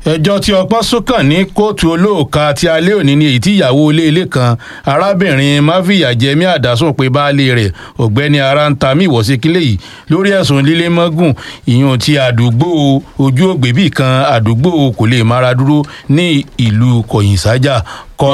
ẹjọ́ tí ọpọ́n sún ní kóòtù olóòka ti alẹ́ òní ni èyí tí ìyàwó ilé ilé kan arábìnrin máfìyàjẹmí àdásùn pé baálé rẹ̀ ọ̀gbẹ́ni arántàmí ìwọ̀síkílẹ̀ yìí lórí ẹ̀sùn lílé mọ́gùn ìyún ti àdúgbò ojú ògbébì kan àdúgbò kò lè mára dúró ní ìlú kọ̀yìnsájà kọ́.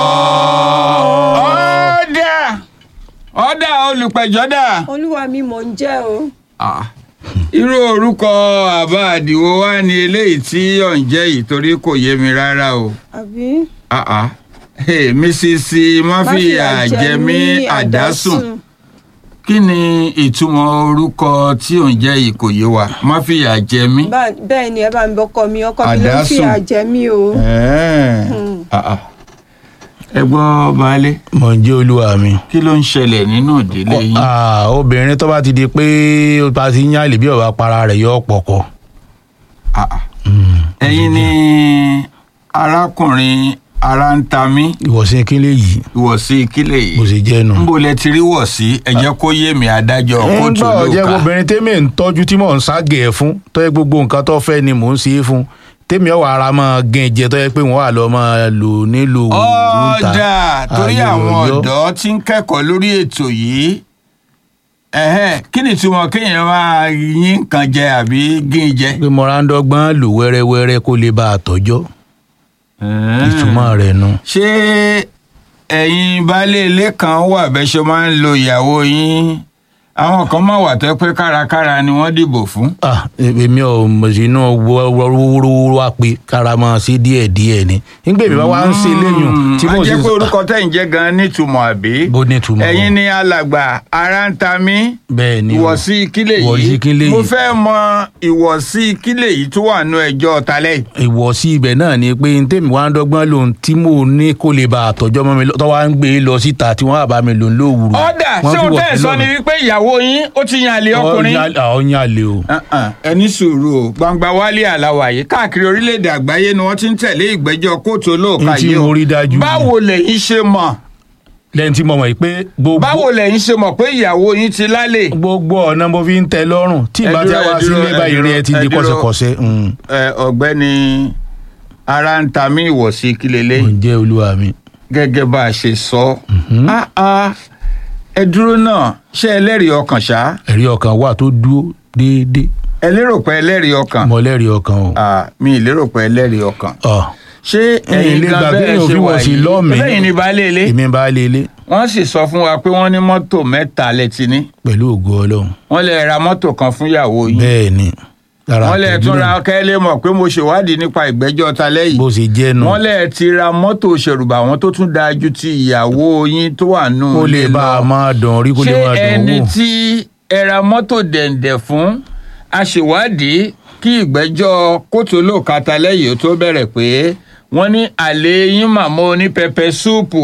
ọ̀dà ọ̀dà olùpẹ̀jọ́ dà. olúwa mi mò ń jẹ́ o. Ah, irú orúkọ àbá àdìwọ́ wa ni eléyìí tí ò ń jẹ́ yìí torí kò yé mi rárá o. àbí. Ah, ah. Hey, mrs máfìyà jẹmí àdásùn kí ni ìtumọ̀ orúkọ tí ò ń jẹ́ yìí kò yé wa máfìyà jẹmí. Bá- bẹ́ẹ̀ ni ẹ bá mi bọ́kọ mi ọkọ mi ló ń Àdásùn. fìyà jẹ mí o. Ah, ah. ẹ gbọ́ baálé mọ̀ ń jẹ́ olúwa mi. kí ló ń ṣẹlẹ̀ nínú ìdílé yín. Ah, obìnrin tó bá ti di pé ó bá ti ń yálè bí ọba para rẹ̀ yọ pọ̀kọ. Ah, ah. ẹ̀yin ni arákùnrin ara ń ta mí ìwọ̀sìn kílẹ̀ yìí ìwọ̀sí kílẹ̀ yìí bó ṣe jẹ́ nu. nbo lẹ ti rí wọ̀sí ẹ jẹ́ kó yé mi adájọ́ kóòtù ńgbà ọ̀jẹ̀ lóòka obìnrin tèmi ń tọ́jú tí mò ń ságẹ̀ ẹ̀ fún tó yẹ gbogbo nǹkan tó fẹ́ ni mò ń ṣe é fún tèmi ọ̀wà ara máa gẹ̀ jẹ tó yẹ pé wọ́n wà lọ́ máa lò nílò ọ̀dà torí àwọn ọ̀dọ́ tí ń kẹ́kọ̀ọ́ lórí ètò yìí ẹ̀hẹ́, kí ni ìtumọ̀ kéèyàn máa yín nǹkan jẹ àbí gín jẹ. pé mo ra ń dọ́gbọ́n lò wẹ́rẹ́wẹ́rẹ́ kó lè bá a tọ́jọ́ ìtumọ̀ rẹ̀ nu. ṣé ẹ̀yin baálé ilé kan wà bẹ́ẹ̀ ṣe máa ń lo ìyàwó yín àwọn kan máa wà tó pé kárakára ni wọ́n dìbò fún. ah èmi ò mọ̀ sí inú wọ́ọ́rọ́wọ́rọ́ wa pé kára máa ṣe díẹ̀ díẹ̀ ni nígbà èmi bá wá ń ṣe léyìn tí a mo jẹ́ pé orúkọ tẹ̀ ń jẹ́ gan-an nítumọ̀ àbí. bó ní ìtumọ̀ ẹ̀yin ni alàgbà ara ń ta mí bẹ́ẹ̀ ni o. ìwọ̀sí kílè ìwọ̀sí yìí kílè mo yìí. fẹ́ mọ ìwọ̀sí kílè yìí tó wà nú ẹjọ́ talẹ́ yìí. ìwọ̀sí ibẹ̀ náà ni pé n tèmi wá ń dọ́gbọ́n lòun tí mò ń ní kó lè bá àtọ́jọ́ mọ́ mi lọ- tó wá ń gbé e lọ síta tí wọ́n á bá mi lò ń lówùrú. ọ̀dà ṣé o tẹ́ ẹ̀ sọ ni wípé ìyàwó yín ó ti yan àlè ọkùnrin. ọ̀yàn àlè o. Uh-uh, ẹni sùúrù o gbangba wálé àlàwàyé káàkiri orílẹ̀-èdè àgbáyé ni wọ́n ti ń tẹ̀lé ìgbẹ́jọ́ kóòtù olóòka n tí yìí o mo rí dájú. báwo lẹ̀yin ṣe mọ̀ lẹ́yìn tí mo mọ̀ pé gbogbo báwo lẹ̀yin ṣe mọ̀ pé ìyàwó yín ti lálẹ́. gbogbo ọ̀nà mo fi ń tẹ lọ́rùn tí Ẹ ìbá tí a dúró, wá ẹ dúró, sílé ẹ báyìí rí ẹ ti dúró, di ẹ dúró. kọ́sẹ̀kọ́sẹ̀. mm. ẹ ọ̀gbẹ́ni ara ń ta mí ìwọ̀sí kílélẹ́ mo jẹ́ olúwa mi. gẹ́gẹ́ bá a ṣe sọ Ah, ah, ẹ dúró náà ṣé ẹlẹ́rìí ọkàn ṣá ẹ̀rí ọkàn wà tó dúró déédéé ẹ lérò pé ẹlẹ́rìí ọkàn mo lẹ́rìí ọkàn o. Ah, mi ì lérò pé ẹlẹ́rìí ọkàn Ọ̀, ṣé Ẹ̀yin ẹ̀yin lè gan gbà bẹ́ẹ̀ kéèyàn ṣe fi wà wọ̀ sí yìí lọ́ọ̀mí. lẹ́yìn ní baálé ilé èmi bá lé ilé wọ́n sì sọ fún wa pé wọ́n ní mọ́tò mẹ́ta lẹ́tí ní pẹ̀lú ògo ọlọ́run. wọ́n lè ra mọ́tò kan fún ìyàwó yín bẹ́ẹ̀ ni. lára wọ́n lè àtẹ̀jú tún náà ra kẹ́lẹ́ mọ̀ pé mo ṣèwádìí nípa ìgbẹ́jọ́ ta lẹ́yìn bó ṣe jẹ́ nu. wọ́n lè ti ra mọ́tò ṣèrùbà wọn tó tún dáa ju ti ìyàwó yín tó wà nù kó lè ilé bá a lọ. máa dùn rí kó lè ṣé máa dùn ẹni wò. tí ẹ ra mọ́tò dẹ̀ǹdẹ̀ fún aṣèwádìí kí ìgbẹ́jọ́ kóòtù olóòkàtà lẹ́yìn ó tó bẹ̀rẹ̀ pé wọ́n ní àlè yín màmá oní pẹpẹ súùpù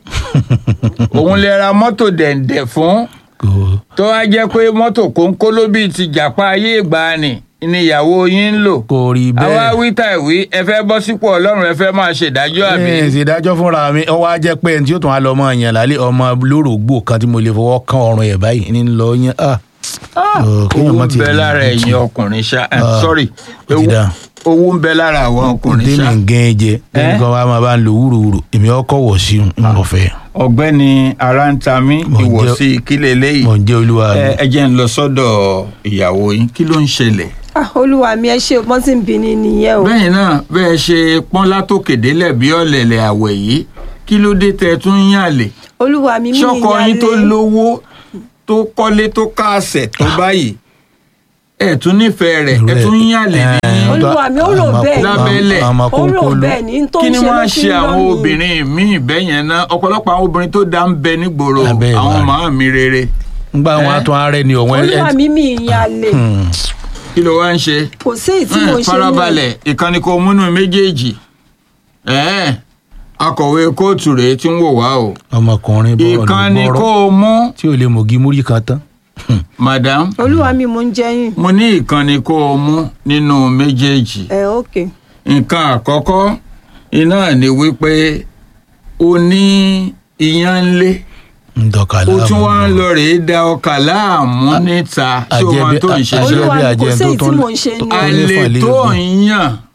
òun lè ra mọ́tò dẹ̀ǹdẹ̀ fún Kò- tó wá jẹ́ pé mọ́tò kónkóló bíi ti jàpá ayé ìgbàanì ni ìyàwó yín ń lò kò rí àwa bẹ́ẹ̀. wí tà ìwí ẹ fẹ́ bọ́ sípò ọlọ́run ẹ fẹ́ máa ṣèdájọ́ àbí. ẹ ṣèdájọ́ fúnra mi ọwọ́ á jẹ́ pé ẹni tí ó tún á lọ ọmọ yẹn lálẹ́ ọmọ lórògbò kan tí mo lè fọwọ́ kan ọrùn ẹ̀ báyìí ní lọ yẹn. ah. Ọ̀, kéèyàn owó má ń ti bẹ rí lára ibi ẹ̀yin tí- ọkùnrin ṣá eh, Ah, sorry ó ti dáa. owó ń bẹ lára àwọn ọkùnrin tèmi ṣá. ń gẹ́ jẹ tèmi Eh? kan wá máa bá ń lo wúruwúru èmi ọkọ̀ wọ̀ sí un ń bọ̀ fẹ́. ọ̀gbẹ́ni arántami Mo jẹ́- ìwọ̀sí ìkílẹ̀ lẹ́yìn mọ̀ ń jẹ́ olúwa mi. ẹ ẹ jẹ́ ń lọ sọ́dọ̀ ìyàwó yín kí ló ń ṣẹlẹ̀. Ah, olúwa mi ẹ ṣe wọ́n ti ń bi ni nìyẹn o. bẹ́ẹ̀ náà bẹ́ẹ̀ ṣe pọ́n látòkè délẹ̀ bí ọ̀lẹ̀lẹ̀ àwẹ̀ yìí kí ló dé tẹ́ ẹ tún ń yàlè. olúwa mi mi ṣọkọ yín tó ìyálé. lówó tó kọ́lé tó káàsẹ̀ tó báyìí ẹ tún nífẹ̀ẹ́ rẹ̀ ẹ tún ń yàlè ní. Olúwa mi, ó rò bẹ́ẹ̀. Lábẹ́lẹ̀. àmọ́ ó rò kónkóló. bẹ́ẹ̀ ní tó kí ń ni ṣe wọ́n ló á fi ṣe ń àwọn rán mi. obìnrin míì bẹ́ẹ̀ yẹn náà ọ̀pọ̀lọpọ̀ àwọn obìnrin tó dá ń bẹ nígboro Abẹ́ àwọn ìwà màá mi rere ngbà wọn Eh? àtún ààrẹ ni ọ̀wọ́n olúwa mi mi ìyálé kí ló wá ń ṣe. kò sí èyí tí mò ń ṣe farabalẹ̀ ìkànnì kò múnú méjèèjì ẹ̀ẹ́n akọ̀wé kóòtù rèé tí ń wò wá o ọmọkùnrin bọ́ọ̀lù ìkànnì kò bọ́ọ̀rọ̀ mú tí ò lè mọ̀gí múrí kan tán. madam olúwa mi mò ń jẹyìn. mo ní ìkànnì kò mú nínú méjèèjì ẹ ok nǹkan àkọ́kọ́ iná ni wípé o ní iyán ńlé ndọ̀kà o láàmú. tún wá ń lọ rèé da ọkà láàmú níta tí o máa tó ń ṣe àjẹbí- Olúwa mi, kò àjẹbí sí èyí tó tí ń- mò ń ṣe ní tó ń àlè lé fàn lé tó egun. ń yàn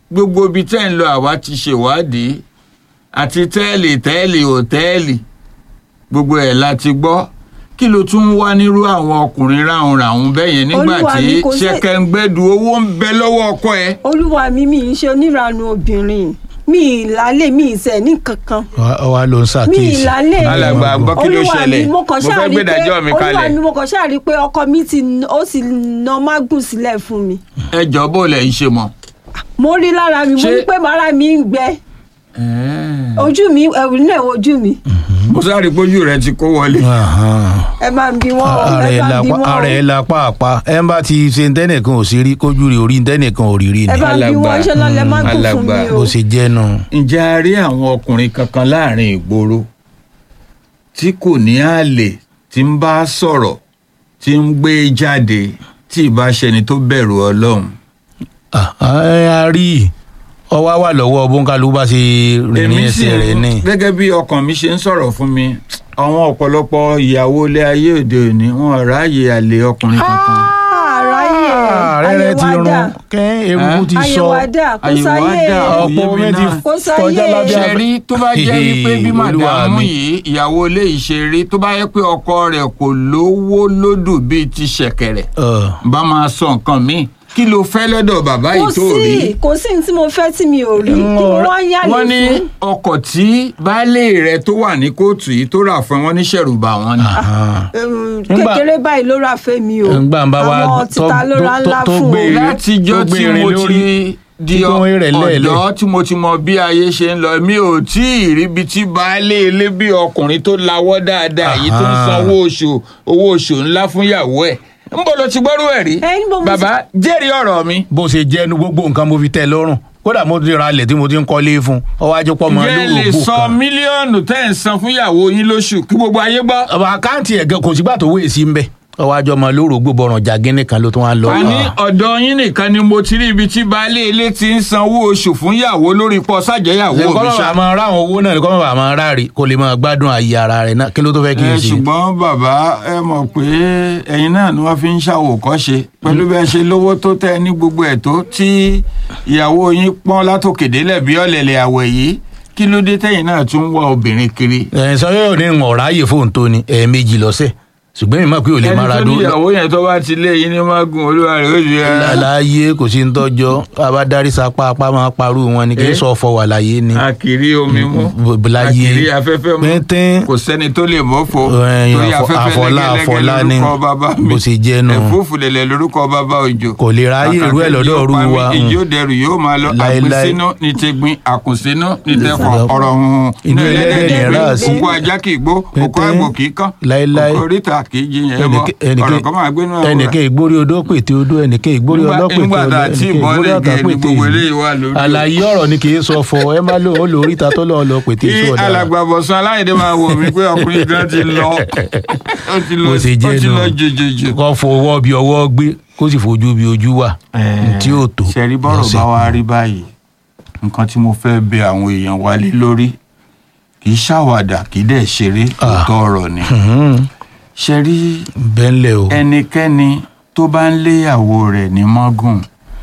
gbogbo ibi tẹ́ ń lọ àwa ti ṣèwádìí àti tẹ́ẹ̀lì tẹ́ẹ̀lì òtẹ́ẹ̀lì gbogbo ẹ̀ la ti gbọ́ kí ló tún ń wá nírú àwọn ọkùnrin ráhùnráhùn bẹ́ẹ̀ yẹn nígbà Olúwa tí mi kò ṣe- ṣẹkẹǹgbẹ́dù owó ń bẹ lọ́wọ́ ọkọ ẹ̀. olúwa mi mi ń ṣe oníranu obìnrin mi ìlàlẹ̀ mi ìṣẹ̀ ní kankan wa ló ń mi ṣàkíyèsí. ìlàlẹ̀ alàgbà gbọ́ kí ló olúwa ṣẹlẹ̀ mi mo kàn mo ṣáà fẹ́ rí gbé pé ìdájọ́ mi olúwa kalẹ̀ mi mo kàn ṣáà rí pé ọkọ mi ti ó sì na mágùn sílẹ̀ fún mi ẹ jọ bó lẹ̀ ń ṣe mọ́. mo rí lára mi mo Ṣé- rí pé màrá mi ń gbẹ ojú mi ẹ̀rù náà ojú mi mo sáré pójú rẹ ti kó wọlé. ẹ bá ń bí wọn o, ara ẹ ẹ̀ bá ń la bí wọn o. ara ẹ̀ la pàápàá ẹ̀ ń bá ti ṣe ntẹ́nìkan ò sí rí kójú rí orí ntẹ́nìkan ò rí rí ẹ ni bá ń bí wọn Alàgbà. ṣe lọ́lẹ̀ mágùn fún mi Alàgbà. o bó ṣe jẹ́ nu. ǹjẹ́ a rí àwọn ọkùnrin kankan láàrin ìgboro tí kò ní àlè tí ń bá sọ̀rọ̀ tí ń gbé jáde tí ìbá ṣẹni tó bẹ̀rù ọlọ́run. Ah, ẹ a rí ọwọ́ wà lọ́wọ́ bóńkálù bá ṣe rìnrìn ẹsẹ̀ rẹ̀ ní. gẹ́gẹ́ bí ọkàn mi ṣe ń sọ̀rọ̀ fún mi àwọn ọ̀pọ̀lọpọ̀ ìyàwó ilé ayé òde òní wọn ò ráàyè àlè ọkùnrin kankan. àráyè rẹ́rẹ́ ti rún àyèwádà kẹ́ eruku ti sọ àyèwádà kò Àyèwádà, sáyé kò ọ̀pọ̀ yé mi omi ti náà. Kò sáyé. kọjá lábẹ́ ṣe rí tó bá jẹ́ wípé bí Olúwa màdàmú mi. yìí ìyàwó ilé yìí ṣe rí tó bá yẹ pé ọkọ rẹ̀ kò lówó lódù bíi ti ṣẹ̀kẹ̀rẹ̀ Ọ̀, bá máa sọ nǹkan míì kí ló fẹ́ lọ́dọ̀ bàbá kò yìí tó rí. sí kò sí ní tí mo fẹ́ tí mi ò rí tí mo wá ń yàlè wọ́n ní fún ọkọ̀ tí baálé rẹ̀ tó wà ní kóòtù yìí tó rà fún ẹ, wọ́n ní ṣẹ̀rùbà wọn ni. ah. Ẹ̀rù Nígbà- kékeré báyìí ló ra fẹ́ mi o Ńgbà ń bá wa àwọn tó- títa ló ra tó- ńlá tó fún gbé o eré- látijọ́ tó gbé tí irin mo lórí, ti di tí tó ń rẹ̀ lẹ́ẹ̀lẹ̀. ọ̀dọ́ tí mo ti mọ bí ayé ṣe ń lọ mi ò tí ì ríbi tí baálé ilé bí ọkùnrin tó lawọ́ dáadáa yìí tó ń Aha. sanwó oṣù owó oṣù ńlá fún ìyàwó ẹ̀ ń bọ̀ lọ ti gbọ́rú ẹ̀ rí Ẹ, níbo mo ti- bàbá jẹ́rìí ọ̀rọ̀ mi bó ṣe jẹ́ nu gbogbo nǹkan mo fi tẹ́ ẹ lọ́rùn kódà mo ti ra ilẹ̀ tí mo ti ń kọ́lé fún ọwọ́ ajé pọ́ mọ́ ǹjẹ́ ẹ lè lóògbò sọ kan. mílíọ̀nù tẹ́ ẹ̀ ń san fún ìyàwó yín lóṣù kí gbogbo ayé gbọ́. ọba àkáǹtì ẹ̀ gan kò sígbà tó wéé sí ń bẹ̀ ọwọ́ ajé ọmọ lóògbò bọ̀ràn jàgínní kan ló tún wá lọ. a ní ọ̀dọ̀ yín nìkan ni mo ti rí ibi tí baálé ilé ti ń sanwó oṣù fún ìyàwó lórí pọ̀ sájẹ́yàwó kọ́ mi bàbá ṣá. máa ráwọn owó náà kọ́ bàbá máa ráre kó lè máa gbádùn ayé ara rẹ̀ náà kí ló tó fẹ́ kí n ẹ ṣe. ṣùgbọ́n bàbá ẹ mọ̀ pé ẹ̀yin náà ni wọ́n fi ń ṣàwòkọ́ṣe pẹ̀lú bẹ́ẹ̀ ṣe lówó tó tẹ́ ní gbogbo ẹ̀ tó tí ìyàwó yín pọ́n látòkèdélẹ̀ bí ọ̀lẹ̀lẹ̀ àwẹ̀ yìí kí ló dé tẹ́yìn náà tún ń wá obìnrin kiri. ẹ̀ sọ yóò ní ìwọ̀n ráàyè fóun tó ni ẹ̀ẹ̀mejì lọ́sẹ̀ ṣùgbọ́n mi mọ̀ pé ò lè ẹni máa ra tó ní dúró ìyàwó yẹn tó bá ti lé yín ní mágùn olúwa rẹ̀ ó ju ẹ. láàyè kò sí ń tọ́jọ́ bá darí sapá apá máa parú wọn ni kì í Eh? sọ ọ̀fọ̀ wà láyé ni. àkìrí omi mú B- b- láyé. àkìrí afẹ́fẹ́ mú pínpín kò sẹ́ni tó lè mọ́fò Ẹ̀yin torí àfọ- afẹ́fẹ́ àfọlá àfọlá lẹ́gẹ́lẹ́gẹ́ ni lórúkọ bàbá mi bó ṣe jẹ́ nù. ẹ̀fúùfù lẹ̀lẹ̀ lórúkọ bàbá òjò kò lè ráyè irú ẹ̀ lọ́dọ̀ ọ̀rú wa. ìjó dẹrù yóò máa lọ Láéláé. àgbésínú ní tegbin àkùnsínú ní tẹfọ Láéláé. ọ̀rọ̀ hùhùn Inú ẹlẹ́dẹ̀ ní gbé, ẹ̀rá sí. òkú ajá kì í gbó òkú Pínpín. àgbò kì í kán Láéláé. òkú oríta kì í jiyàn ẹbọ ọ̀rọ̀ kan máa gbénú ẹwọ ẹnìkan ìgbórí odó pètè odó ẹnìkan ìgbórí Nígbà- ọlọ́pètè nígbà tá a ọlọ́ tí ẹnìkan ìbọn ìgbórí lè ọ̀tá gé ni pètè gbogbo ìlú. eléyìí wà lórí o. àlàyé ọ̀rọ̀ ni kì í sọ fọ ẹ má lóun lórí ìta tó lọ́ọ́ lọ pètè kí sọ̀dà. alàgbàbọ̀sán aláìdé máa wò mí pé ọkùnrin gan ti lọ ó ti lọ bó ṣe ó jẹ́ ti nù lọ jòjòjò. kọ́ fọwọ́ bí ọwọ́ gbé kó sì fojú bí ojú wà tí ò tó. ṣẹ̀rí bọ́rọ̀ lọ́sẹ̀. bá wa rí báyìí nǹkan tí mo fẹ́ bẹ àwọn èèyàn wa lé lórí kì í ṣàwàdà kì í dẹ̀ ṣeré Ah. òótọ́ ọ̀rọ̀ ni Mhm. ṣẹ̀rí bẹ́ńlẹ̀ o. ẹnikẹ́ni tó bá ń léyàwó rẹ̀ ní mọ́gùn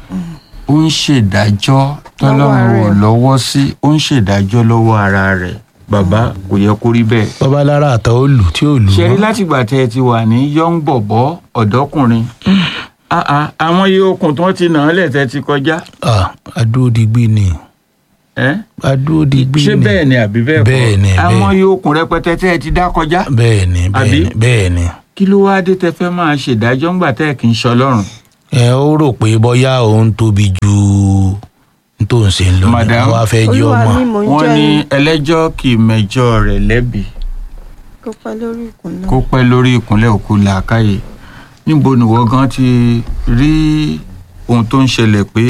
ó ń ṣèdájọ́ tọ́lọ́run ò rẹ̀. lọ́wọ́ sí ó ń ṣèdájọ́ lọ́wọ́ ara rẹ̀ bàbá kò yẹ kó rí bẹ́ẹ̀ bọ́bá lára àtọ́ ó lù tí ò lù ṣe rí mọ́. látìgbà tẹ ẹ ti wà ní young bọ̀bọ̀ ọ̀dọ́kùnrin Ah, ah, àwọn iye okùn tó ti nà án lẹ̀ tẹ́ ti kọjá Ah, adúródigbí ni ẹ́? adúródigbí ni ṣé bẹ́ẹ̀ ni àbí bẹ́ẹ̀ kọ́ Bẹ́ẹ̀ ni, àwọn bẹ́ẹ̀. iye okùn rẹpẹtẹ tẹ́ ẹ ti dá kọjá bẹ́ẹ̀ ni bẹ́ẹ̀ Àbí? ni bẹ́ẹ̀ ni. kí ló wáá dé tẹ fẹ́ máa ṣèdájọ́ ńgbà tẹ́ ẹ kì í ṣọlọ́run ẹ ó rò pé bóyá òun tóbi ju n tó ń ṣe ń lọ ni Madam, wọ́n á fẹ́ jẹ́ olúwa ọmọ. mi mò ń wọ́n jẹ́ ní yín ẹlẹ́jọ́ kì í mẹjọ́ rẹ̀ lẹ́bi kó pẹ́ lórí ìkùn náà. kó pẹ́ lórí ìkúnlẹ̀ òkú làákàyè níbo nìwọ gan ti rí ohun tó ń ṣẹlẹ̀ pé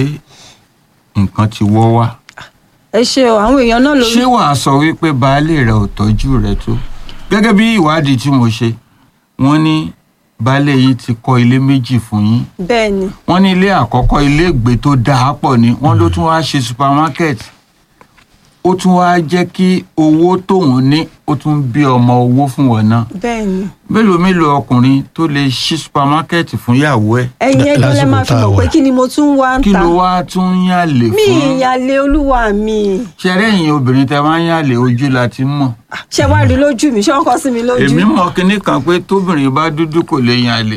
nǹkan ti wọ́ wá ẹ ṣe o àwọn èèyàn náà lórí ṣé wàá sọ wípé baálé rẹ ò tọ́jú rẹ tó gẹ́gẹ́ bí ìwádìí tí mo ṣe wọ́n ní baálé yìí ti kọ́ ilé méjì fún yín bẹ́ẹ̀ ni wọ́n ní ilé àkọ́kọ́ ilé ìgbé tó dáa pọ̀ ni wọ́n ló tún wáá ṣe supermarket ó tún wá jẹ́ kí owó tóun ní ó tún bí ọmọ owó fún wọn náà bẹ́ẹ̀ ni mélòó mélòó ọkùnrin tó lè ṣí supamákẹ́ẹ̀tì fún ìyàwó ẹ̀ ẹ̀yin ẹgbẹ́ lẹ́ lásìkò máa fi tá a mọ̀ wà. pé kí ni mo tún wá ń kí ta ló wá tún ń yàlè mi fún ìyàlẹ̀ olúwa mi ṣẹrẹ ẹ̀yin obìnrin tẹ máa ń yàlè ojú la ti mọ̀ ṣé wàá rí lójú mi ṣé wọ́n kọ́ sí mi lójú. èmi mọ̀ kinní kan pé tóbìnrin bá dúdú kò lè yàlè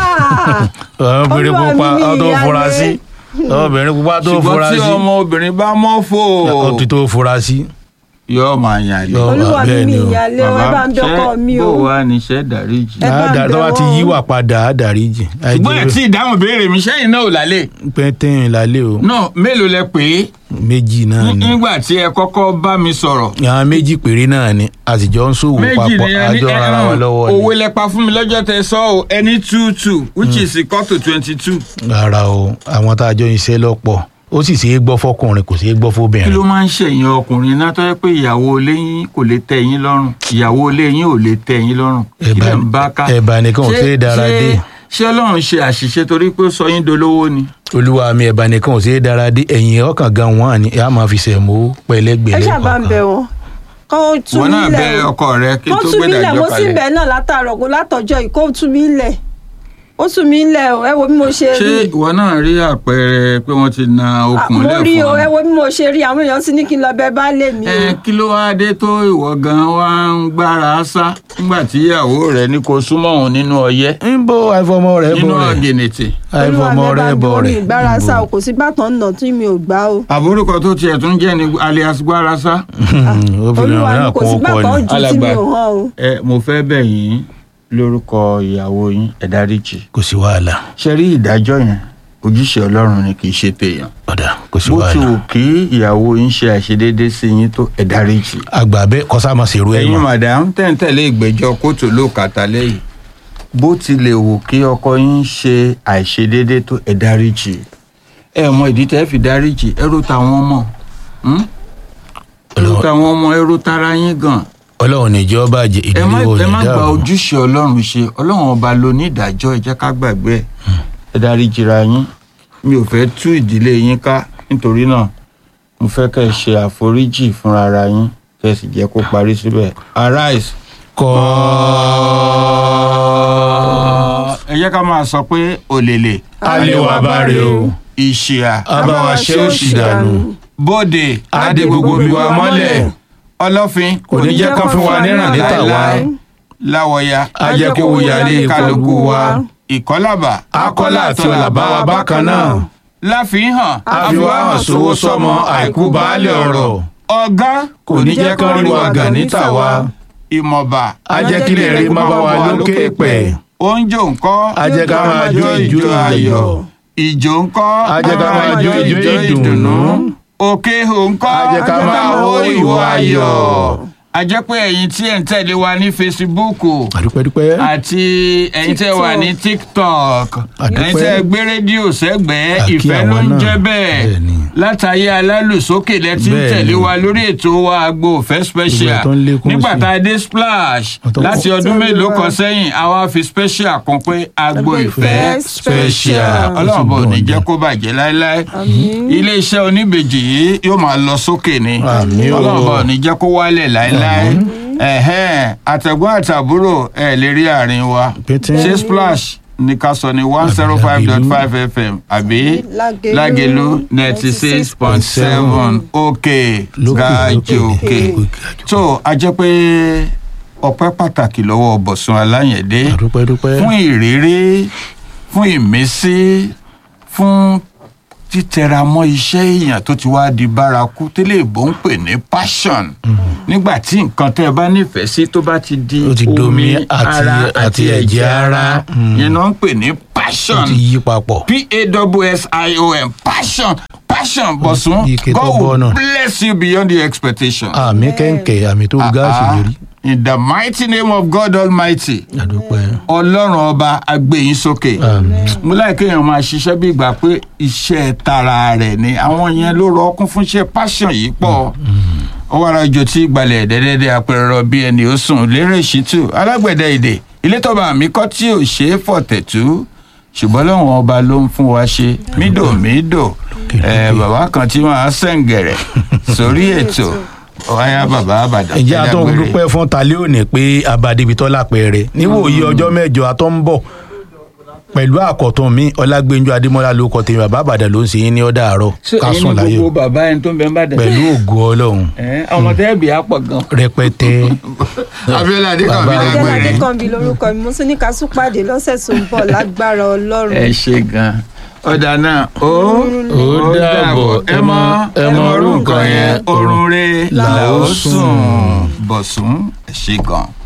Ah! obìnrin Olúwa pupa mi ọ tó ìyáálé. fura sí obìnrin pupa tó ṣùgbọ́n fura tí sí ọmọ obìnrin bá mọ́ fò ó ti tó fura sí. yóò máa yàlè. Yóò- olúwa mi bẹ́ẹ̀ mi ni o. ìyàlẹ̀ ọ ẹ bá ń dọ́kọ̀ mi o. bó wà níṣẹ́ dáríjì. Ẹ bá ń Àdá- tó bá bẹ̀ ti wọ́n. yíwà padà á dáríjì. ṣùgbọ́n ẹ̀ tí ìdáhùn béèrè mi sẹ́yìn náà ò lálẹ́. pẹ́ntẹ́yìn lálẹ́ o náà mélòó lẹ pé méjì náà ni nígbà tí ẹ kọ́kọ́ bá mi sọ̀rọ̀. àwọn méjì péré náà ni àtijọ́ ń ṣòwò méjì papọ̀ ni ẹni àjọ ara wa lọ́wọ́ owó ni lẹ́pa fún mi lọ́jọ́ tẹ sọ ọ́ ẹni two two which is equal to twenty two. rárá o àwọn tá a jọ iṣẹ́ lọ́pọ̀ ó sì ṣeé gbọ́ fọkùnrin kò ṣeé gbọ́ kí fóbìnrin. ló máa ń ṣèyàn ọkùnrin náà tó yẹ pé ìyàwó ilé yín kò lè tẹ́ yín lọ́rùn ìyàwó ilé yín ò lè tẹ́ yín lọ́rùn kí lè ń bá ká. ẹ̀bà nìkan ò Ṣé- ṣeé dára ṣé- dé ṣé ọlọ́run ṣe àṣìṣe torí pé ó sọ yín dolówó ni. olúwa mi ẹ̀bà nìkan ò ṣeé dára dé ẹ̀yìn ọkàn gan wọn ni a máa fi ṣẹ̀mó ẹ pẹ̀lẹ́gbẹ̀lẹ́ ṣàbá ń bẹ wọn kó tú wọn mi náà bẹ lẹ̀ o ọkọ rẹ kí kó tó tú gbé mi lẹ̀ dájọ́ mo sì kalẹ̀. bẹ̀ náà látàárọ̀ kó látọjọ́ yìí kó tú mi lẹ̀ ó tú mi lẹ̀ o ẹ wo bí mo ṣe ṣé rí ìwọ náà rí àpẹẹrẹ pé wọ́n ti na Ah, okùn mo rí lẹ̀ o fún ẹ ọ. wo bí mo ṣe rí àwọn èèyàn sì ní kí n lọ bẹ baálé mi o ẹ kí ló wáá dé tó ìwọ gan wá ń gbára sá nígbà tí ìyàwó rẹ ní kó súnmọ́ òun nínú ọyẹ́ ń bó àìfọmọ rẹ̀ nínú bọ̀ rẹ̀ ọ̀gẹ̀nẹ̀tì. àìfọmọ Olúwa mi, ẹ bá rẹ̀ ń bọ̀ dúró mi rẹ̀ ìgbára sá o kò sí bàtàn nà tí mi ò gbá o àbúrò kan tó tiẹ̀ tún jẹ́ ní alias gbára sá. obìnrin olúwa náà mi kò kún sí ọkọ bàtàn ni jù tí mi Alàgbà. ò hàn o ẹ mo fẹ́ bẹ̀ yín lórúkọ ìyàwó yín ẹ dáríjì. kò sí wàhálà ṣe rí ìdájọ́ yẹn ojúṣe ọlọ́run ni kì í ṣe tèèyàn. ọ̀dà kò sí bó ti wàhálà wù kí ìyàwó yín ṣe àìṣedéédé sí yín tó ẹ dáríjì. àgbà bẹ́ẹ̀ kọ́sá máa ṣèrú ẹ̀ ẹ̀yin mọ́ madam tẹ̀ǹtẹ̀lé ìgbẹ́jọ́ kóòtù ló kàtà lẹ́yìn bó tilẹ̀ wù kí ọkọ yín ṣe àìṣedéédé tó ẹ dáríjì ẹ mọ ìdí tẹ́ fi dáríjì ẹ ro tàwọn ọmọ hmm? ẹ ro tàwọn ọmọ ẹ ro tara yín gan ọlọ́run níjọ́ bàjẹ́ ẹ má ìdílé wo ẹ ní má gba dáàbò ojúṣe ọlọ́run ṣe ọlọ́run ọba ló ní ìdájọ́ ẹ jẹ́ ká gbàgbé ẹ̀ ẹ dáríjì ra yín mi ò fẹ́ tú ìdílé yín ká nítorí náà mo fẹ́ kẹ́ ẹ ṣe àforíjì fúnra ara yín kẹ́ ẹ sì jẹ́ kó parí síbẹ̀ arise kọ́ ẹ jẹ́ ká máa sọ pé òlèlè Àlewà bá rè o. ìṣìà abáwa ṣe òṣì dànù bóde Adé gbogbo bí wa mọ́lẹ̀. ọlọ́fin kò ní jẹ́ kán fún wa níràn níta wa láéláé. láwọ̀ya á jẹ́ kó wuyalé kálukú wa ìkọ́làbà akọ́lá àti ọ̀làbá wa bákan náà láfihàn àfiwá hàn sówó sọmọ àìkú baálé ọ̀rọ̀ ọ̀gá kò ní jẹ́ kán rí wa gàn níta wa ìmọ̀ba á jẹ́ kílẹ̀ rí má bá wa lókè pẹ̀ oúnjẹ ńkọ́ á jẹ́ ká máa jó ìjó ayọ̀ ìjó ńkọ́ á jẹ́ ká máa jó ìjó ìdùnnú òkè hò ńkọ́ á jẹ́ ká máa hó ìwọ ayọ̀. a jẹ́ pé ẹ̀yin tí ẹ̀ ń tẹ̀lé wa ní fesibúùkù àdúpẹ́dúpẹ́ àti ẹ̀yin tẹ́ wà ní tiktok Àdúpẹ́. ẹ̀yin tẹ́ gbé rédíò sẹ́gbẹ̀ẹ́ Àkí ìfẹ́ ló àwọn ń náà. jẹ́ bẹ́ẹ̀ Bẹ́ẹ̀ni. látàyé alálùsókè lẹ ti ń Bẹ́ẹ̀ni. tẹ̀lé wa lórí ètò wa Agbo Ìfẹ́ special Gbogbo ẹ̀ tó ń lékún nígbà sí. tá a dé splash Wọ́n tó ń láti kọ́. ọdún mélòó kan sẹ́yìn àwa fi special kan pé Agbo Ìfẹ́ special ọlọ́run bò ní jẹ́ kó bàjẹ́ láéláé ilé iṣẹ́ oníbejì yìí yóò máa lọ sókè ni Àmín o. ọlọ́run bò ní jẹ́ kó wálẹ̀ láéláé ẹ̀hẹ́n àtẹ̀gbọ́n àtàbúrò ẹ̀ lè rí àárín wa Pété. ṣé splash ní ká sọ ní one zero five dot five fm àbí Lágelú lágelu ninety six point seven òkè Lókè, gàjì lókè, òkè lókè. tó a jẹ́ pé ọpẹ́ pàtàkì lọ́wọ́ Bọ̀sún Aláyẹ̀dé àdúpẹ́dúpẹ́ fún ìrírí fún ìmísí fún títẹra mọ́ iṣẹ́ èèyàn tó ti wá di bárakú tẹ́lẹ̀ ìbò ń pè ní passion nígbà tí nǹkan tẹ́ ẹ bá nífẹ̀ẹ́ sí tó bá ti di Ó ti domi omi àti- ara àti àti ẹ̀jẹ̀ ẹ̀jẹ̀ ara. ara Mm. yẹn náà ń pè ní ó passion ti yí papọ̀ p-a-w-s-i-o-n passion passion Bọ̀sún ike tó God will bọ́nà. bless you beyond your expectation. àmì kẹ̀ǹkẹ̀ àmì tó gáàsì Ah, lérí in the mighty name of God Almighty àdúpẹ́ ọlọ́run ọba agbẹ̀yìn sókè Àmín. mo láì kéèyàn máa ṣiṣẹ́ bí ìgbà pé iṣẹ́ tara rẹ̀ ni àwọn yẹn ló rọ ọkún fún iṣẹ́ passion yìí pọ̀ ọwọ́ ara jò tí gbalẹ̀ dẹ́dẹ́dẹ́ apẹ̀rọ bí ẹni ó sùn lérè ṣítù alágbẹ̀dẹ èdè ilé tọ́ba mi kọ́ tí ò ṣe é fọ̀tẹ̀tú ṣùgbọ́n lọ́wọ́n ọba ló ń fún wa ṣe mídòmídò ẹ bàbá kan tí máa sẹ̀ǹgẹ̀rẹ̀ sórí ètò ọ̀háyà bàbá àbàdàn ìjẹ́ ẹ̀dá àtọ́ gbére. dúpẹ́ fún talẹ́ òní pé abadibitọ́ lápẹẹrẹ níwòye ọjọ́ mẹ́jọ àtọ́ ń bọ̀ pẹ̀lú àkọ́tún mi ọlágbẹ́njọ adémọ́lá ló kọ́ tèmi bàbá àbàdàn ló ń ṣe yín ní ọ̀dà àárọ̀ ṣé ká ẹ̀yin sùn ni láyọ̀ gbogbo bàbá ẹni tó ń bẹ ń bàdàn. pẹ̀lú ògo ọlọ́run ẹ ọmọ tẹ́ẹ̀bì á pọ̀ gan. rẹpẹtẹ abiola adékànbí Bàbá adéla lágbèrè. adékànbí lórúkọ mi mo tún ní ká tún pàdé lọ́sẹ̀ tó ń bọ̀ lágbára ọlọ́run. ẹ ṣe gan ọ̀dà náà ó Ó dàbọ̀. ẹ mọ ẹ mọ orú nǹkan yẹn orun re là ó sùn bọ̀sùn ẹ ṣe gan.